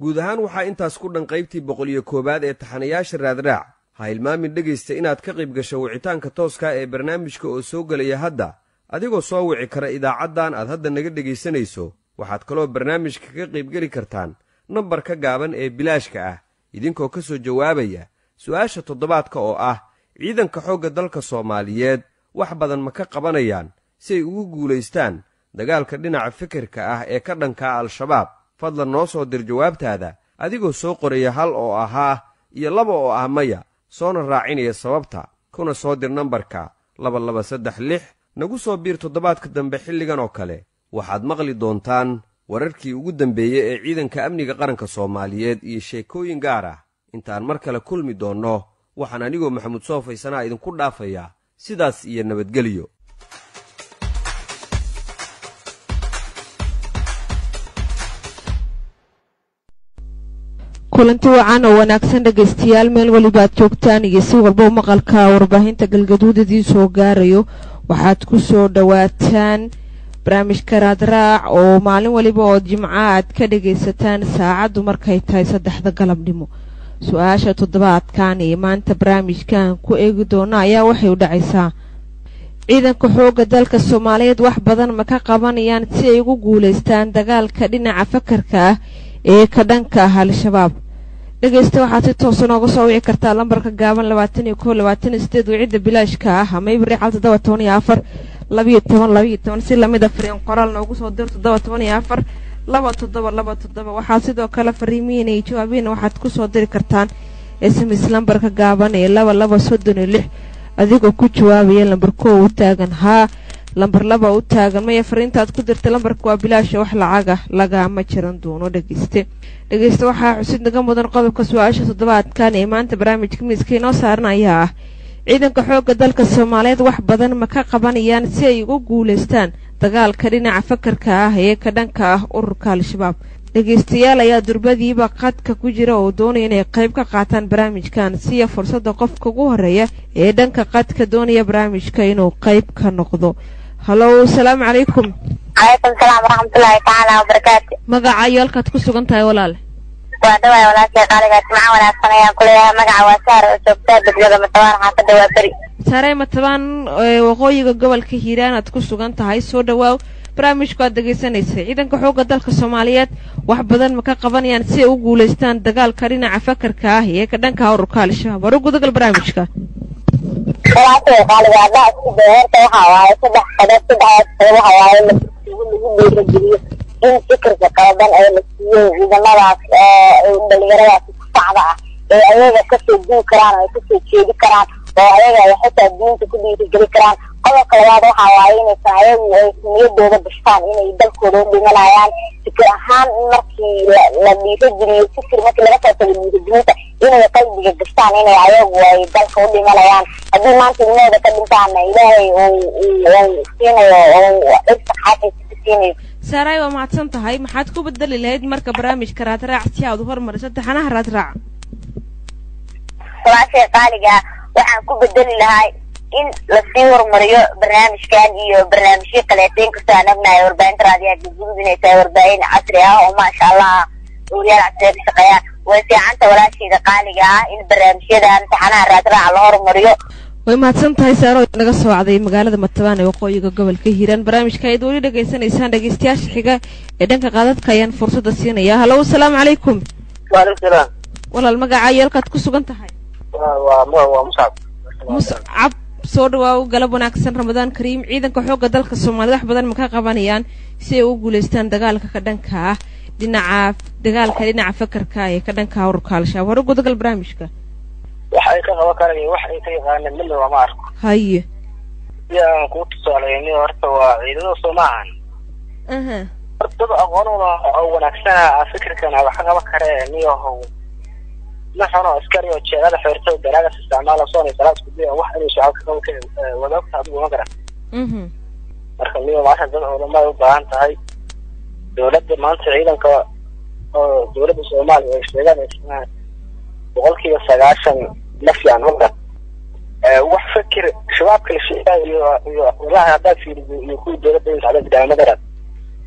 guud ahaan waxaa intaas ku dhan qaybtii boqol iyo koowaad ee taxanayaasha raadraac ha hilmaamin dhegaysta inaad ka qayb gasho wicitaanka tooska ee barnaamijka oo soo gelaya hadda adigoo soo wici kara idaacaddan aad hadda naga dhegaysanayso waxaad kaloo barnaamijka ka qaybgeli kartaan nambarka gaaban ee bilaashka ah idinkoo ka soo jawaabaya su'aasha toddobaadka oo ah ciidanka xoogga dalka soomaaliyeed wax badan ma ka qabanayaan si ay ugu guulaystaan dagaalka dhinaca fikirka ah ee ka dhankaa al-shabaab fadlan noo soo dir jawaabtaada adigoo soo qoraya hal oo ahaa iyo laba oo ah maya soona raacinaya sababta kuna soo dir nambarka laba laba saddex lix nagu soo biir toddobaadka dambe xilligan oo kale waxaad maqli doontaan wararkii ugu dambeeyey ee ciidanka amniga qaranka soomaaliyeed iyo sheekooyin gaar ah intaan mar kale kulmi doonno waxaan anigoo maxamuud soo faysanaa idinku dhaafayaa sidaas iyo nabadgelyo kulanti wacan oo wanaagsan dhegaystayaal meel weliba aad joogtaan iyo si walba u maqalka warbaahinta galgaduud idiin soo gaarayo waxaad ku soo dhowaataan barnaamijka raadraac oo maalin weliba oo jimco aad ka dhagaysataan saacaddu markay tahay saddexda galabnimo su-aasha toddobaadkan iyo maanta barnaamijkan ku eegi doona ayaa waxay u dhacaysaa ciidanka xoogga dalka soomaaliyeed wax badan ma ka qabanayaan si ay ugu guulaystaan dagaalka dhinaca fakarka ah ee ka dhanka ah al-shabaab dhegaysta waxaad si toosa nooga soo wici kartaa lambarka gaaban labaatan iyo kow labaatan iyo sideed wicida bilaashka ah ama ibri cal toddoba toban iyo afar labiyo toban labiyo toban si lamid a fariin qoraal noogu soo dir toddoba toban iyo afar laba toddoba laba toddoba waxaad sidoo kale fariimihiina iyo jawaabihiina waxaad ku soo diri kartaan sms lambarka gaaban ee laba laba soddon iyo lix adigoo ku jawaabaya lambar kow u taagan haa lambar laba u taagan maya fariintaad ku dirta lambarka waa bilaasha wax lacaga lagaama jiran doono dhegeyste dhegeyste waxaa xusid naga mudan qodobka su-aasha toddobaadkan ee maanta barnaamijka miiska inoo saaran ayaa ah ciidanka xoogga dalka soomaaliyeed wax badan ma ka qabanayaan si ay ugu guulaystaan dagaalka dhinaca fakarka ah ee ka dhanka ah ururka al-shabaab dhegaystayaal ayaa durbadiiba qadka ku jira oo doonaya inay qayb ka qaataan barnaamijkan siya fursadda qofka ugu horeeya ee dhanka qadka doonaya barnaamijka inuu qayb ka noqdo halow asalaamu calaykum calaykum salaam waraxmatullaahi tacaala wabarakaatu magaca iyo halkaad ku sugan tahay walaale waa dhawaay walaashay qaaligaas maca wanaagsan ayaan ku leeyahay magaca waa saar oo joogtaa degmada matawaan xaafadda waa beri saarey matabaan waqooyiga gobolka hiiraan aad ku sugan tahay soo dhawaaw barnaamijku aad dhegaysanaysay ciidanka xoogga dalka soomaaliyeed wax badan ma ka qabanayaan si ay u guulaystaan dagaalka dhinaca fakarka ah ee ka dhanka ururka al-shabaab war u gudagal barnaamijka walaashay qaaliga haddaa isku day horta waxa waaye saddex qodob saddexdaas qodob waxa waaye lagu dhiirageliyo in fikirka qaldan ee la siiyo ciidamadaas dhalinyaradaas sacda ah ee ayaga kasoo duwi karaan oo ay kasoo jeedi karaan oo ayaga ay xitaa diinta ku dhiirigeli karaan qodobka labaad waxa waaye inaysan ayagu ay niyadooda bashtaan inay dalkooda u dhimanayaan fikir ahaan markii la dhiirageliyo fikir markii laga soo tago dhiirigelinta inay qalbiga gashtaan inay ayagu ay dalka u dhimanayaan haddii maanta ilmahooda ka dhintaana ilaahay uu siinayo oo dhibka xaafaysa ku siinayo saaray waa mahadsan tahay maxaad ku bedeli lahayd marka barnaamijka raadraac si aad u hormariso taxanaha raadraac walaashay qaaliga waxaan ku bedeli lahay in lasii horumariyo barnaamijkan iyo barnaamijyo kaleeto inkastoo aan ognahay warbaahinta raadiyaha galgudud inay tahay warbaahin casri ah oo maasha allah wariyaal casriya ka shaqeeyaan way fiicanta walaashayda qaaliga ah in barnaamijyadan taxanaha raadraaca la horumariyo way mahadsan tahay saaro naga soo wacday magaalada matabaan ee waqooyiga gobolka hiiraan barnaamijka ayaad weli dhegaysanaysaan dhegeystayaasha xiga ee dhanka qaadadka ayaan fursadda siinaya halow asalaamu calaykum waalaikum salaam walaal magaca iyo halkaad ku sugan tahay waa waa muscab muscab soo dhawaaw galab wanaagsan ramadaan kariim ciidanka xoogga dalka soomaaliyed wax badan ma ka qabanayaan si ay u guulaystaan dagaalka ka dhanka ah dhinaca dagaalka dhinaca fakarka ee ka dhanka ururka al-shabaab hore gudagal barnaamijka wax ay ka qaban karaya wax ay ka yaqaaneen midna lama arko haye si aan kuu tusaaleyni horta waa ciidamada soo maahan aha horta dad aqoonuna oo wanaagsana fikirkana wax ka qaban kare niyahow naxono askari oo jeedada xeertada daraagas isticmaala soonay salaad isku daya wax inuu shacab ka qaban kare wadaagta adigu ma garan mhm marka niyo maasha dad culamay u baahan tahay dowladda maanta ciidanka oo dowladda soomaaliya ay sheegaan boqolkiiba sagaashan ma fiican ma garan wax fikir shabaabka la sheegayo iyo iyo walahi haddaad fiiriso iyo kuwii dowladda inta adag daa ma garan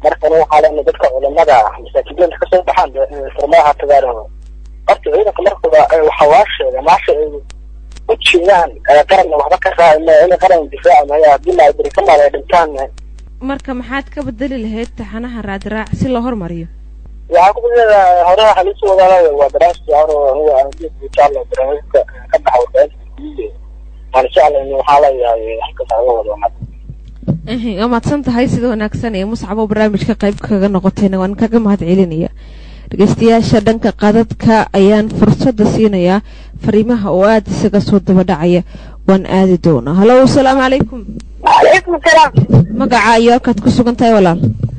markana waxaa leena dadka culimada masaakidiinta kasoo baxaan furmaha tagaan horta ciidanka markaba waxa waa sheega maasha ay u jeedaan qaranna waxba ka raacima inay qaran difaaci maya haddii la beri ka maal ay dhintaan marka maxaad ka bedeli lahayd taxanaha raadraac si loo hormariyo waxaa ku jeeda hore waxaa liisu wadaala waa barnaamijka hore aniga aan jecla barnaamijka ka baxa warbaahinta waan jeclayn waxaa leeyahay halkaas aga wado waa mahadsan tahay sida wanaagsan ee muscabo barnaamijka qayb kaga noqotayna waan kaga mahad celinaya dhegeystayaasha dhanka qadadka ayaan fursadda siinayaa fariimaha oo aada isaga soo daba dhacaya waan aadi doonaa halo asalaamu calaykum وعليكم السلام magaca iyo halkaad ku sugan tahay walaal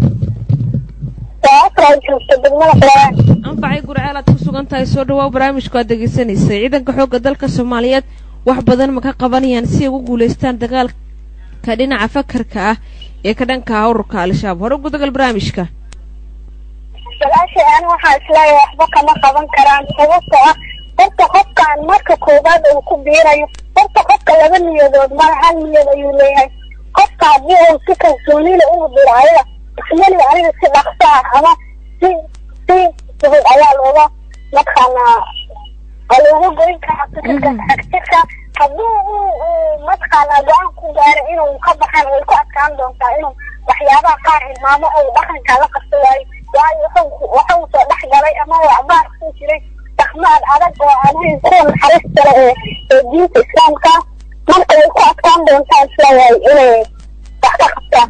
وأسرع جوجة دقمنا فلان anfacay gurceel aad ku sugan tahay soo dhawaa barnaamijku aad degeysanaysay ciidanka xoogga dalka soomaaliyeed wax badan ma ka qabanayaan si ay ugu guulaystaan dagaalka dhinaca fakarka ah ee ka dhanka ah ururka al-shabaab hore gudagal barnaamijka walaashay ani waxaa isleeyahay waxba kama qaban karaan sababtoo ah horta qofkaan marka koowaad uu ku biirayo horta qofka laba niyadood mara hal niyad ayuu leeyahay qofka haddii uu si kalsoonile ugu diro ayaga ismali aniga si dhaqso ah ama si si fudud ayaa looga mataqaana waa looga goyn karaa fikirka xagjirka haddii uu uu mataqaana go-aan ku gaaro inuu ka baxan way ku adkaan doontaa inuu waxyaabaha qaar hilmaamo ou dhaqanka la qabto waayo waayo wuxuu wuxuu soo dhex galay ama waxbaar ku jiray dhaqmaad adag oo aan ahayn kuwa naxariis kale ee ee diinta islaamka marka way ku adkaan doontaa isleeyahay inay wax ka qabtaan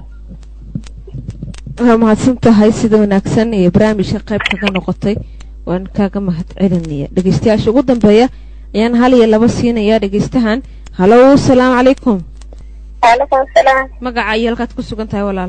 waa mahadsan tahay sida wanaagsan ee barnaamijka qayb kaga noqotay waan kaaga mahad celinaya dhegeystayaasha ugu dambeeya ayaan hal iyo laba siinaya dhegeystahan halo asalaamu calaykum waalaikum asalaam magaca iyo halkaad ku sugan tahay walaal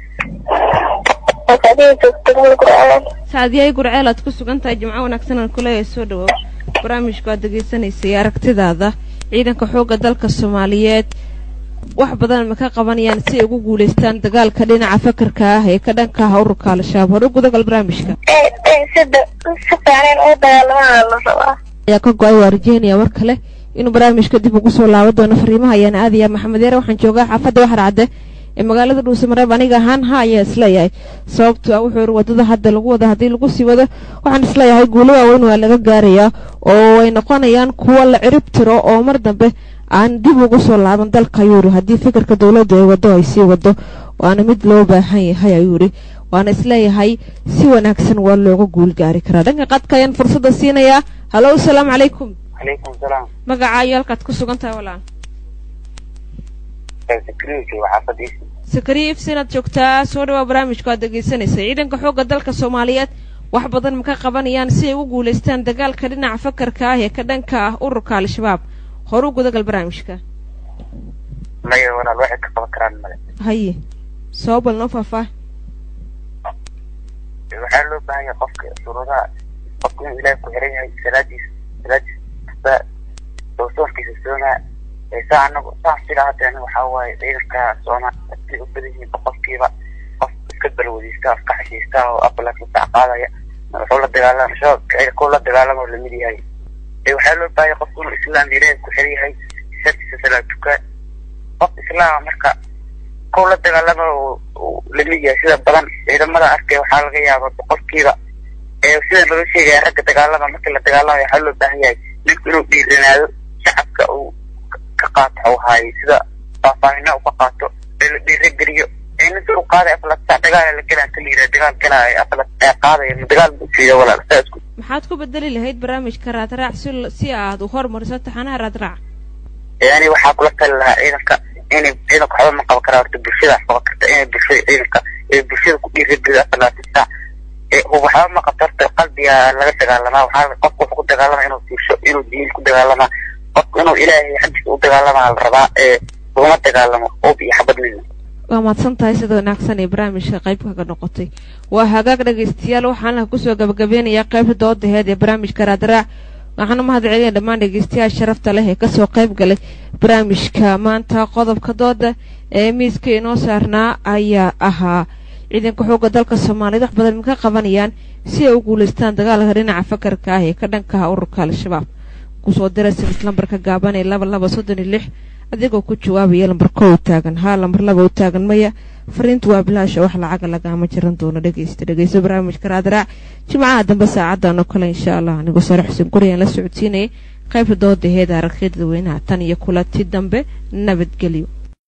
wasadihi joogto gurgurceel saadiyay gurceel aad ku sugan tahay jimco wanaagsan aan kuleeyahay soo dhawow barnaamijku aad degeysanaysay aragtidaada ciidanka xoogga dalka soomaaliyeed wax badan ma ka qabanayaan si ay ugu guulaystaan dagaalka dhinaca fakarka ah ee ka dhanka ah ururka al-shabaab hore gudagal barnaamijka ee ee sida si fiican oo dagaalamada la rabaa ayaa ka go-ay waa rajeynaya war kale inuu barnaamijka dib ugu soo laaban doono fariimaha ayaan aadaya maxamed yaare waxaan joogaa xaafadda waxar cadde ee magaalada dhuusamareeb aniga ahaan ha ayaa isleeyahay sababto ah wuxuu yiri wadada hadda lagu wada haddii lagu sii wado waxaan isleeyahay guulo waaweyn waa laga gaarayaa oo ay noqonayaan kuwo la cirib tiro oo mar dambe aan dib ugu soo laaban dalka ayuu yiri haddii fikirka dowladda ay wado ay sii wado waana mid loo baahan yahay ayuu yiri waana isleeyahay si wanaagsan waa looga guul gaari karaa dhanka qadka ayaan fursadda siinayaa halo asalaamu calaykum calaykum salaam magaca iyo halkaad ku sugan tahay walaan security xaafadiisa sakariya ifsi inaad joogtaa soo dhawaa barnaamijku aad dhegeysanaysa ciidanka xoogga dalka soomaaliyeed wax badan ma ka qabanayaan si ay u guulaystaan dagaalka dhinaca fakarka ah ee ka dhanka ah ururka al-shabaab hore u gudagal barnaamijka maya walaal waxay ka qaban karaan male haye soo bal noo faahfaah waxaa loo baahan yahay qofka suuradaha qofka inuu ilaahay ku xiran yahay salaadiisa salaadiisa kasta oo soonkiisa soonaa saa anagu saan sida hadda aniga waxaa waaye ciidanka soomaaliya si u badan yihiin boqolkiiba qof iska balwadiista iska xashiista oo abalaka sac qaadaya wuxuu la dagaalama shabaabka ciidanka la dagaalama oo lamid yahay ee waxaa loo baahan yahay qofku inuu islaam ilaahay ku xiran yahay shartiisa salaad tukaan qof islaama marka kow la dagaalama oo lamid yahay sida badan ciidamada arkay waxaa laga yaabaa boqolkiiba ee sida laga sheegaya ragga dagaalama markii la dagaalamayo waxaa loo baahan yahay ninku inuu dhiiranaado shacabka uu ka qaato waxuu haayay sida faahfaahina uu ka qaato ee la dhiirageliyo ee ninka uu qaaday aflata dagaal la gelaa ka liira dagaal galaayo aflat ee qaadaya ma dagaal buu siiya walaal saa isku maxaad ku bedeli lahayd barnaamijka raadraac si si aad u hormariso taxanaha raadraac yani waxaa kula tali lahaa ciidanka inay ciidanka waxba ma qaban karaa horta bulshadaas qaban karta inay bulshada ciidanka ee bulshada ku dhiirageliyo afalaatan saac ee waxba ma qabto horta qalbiga laga dagaalamaa waxaa qofku wuxuu ku dagaalamaa inuu siisho inuu diin ku dagaalamaa qofku inuu ilaahay xaggiisa u dagaalamaa la rabaa ee laguma dagaalamo oob iyo xabad midna waa mahadsan tahay sida wanaagsan ee barnaamijka qayb kaga noqotay waa hagaag dhegaystayaal waxaana kusoo gabagabeynayaa qaybta doodaheed ee barnaamijka raadraac waxaana mahad celinaya dhammaan dhegaystayaal sharafta leh ee kasoo qayb galay barnaamijka maanta qodobka dooda ee miiska inoo saarnaa ayaa ahaa ciidanka xoogga dalka soomaaliyeed wax badan ma ka qabanayaan si ay u guulaystaan dagaalka dhinaca fakarka ah ee ka dhanka ah ururka al-shabaab kusoo dira siris lambarka gaaban ee laba laba soddon iyo lix adigoo ku jawaabaya lambar kow taagan haa lambar laba u taagan maya fariintu waa bilaasha wax lacaga lagaama jiran doono dhegeysta dhegeyso barnaamijka raadraac jimcaha dambe saacadan oo kale insha allah anigoo sare xuseen guriyaan la socodsiinayay qaybta doodaheeda aragtida dadweynaha tan iyo kulanti dambe nabadgelyo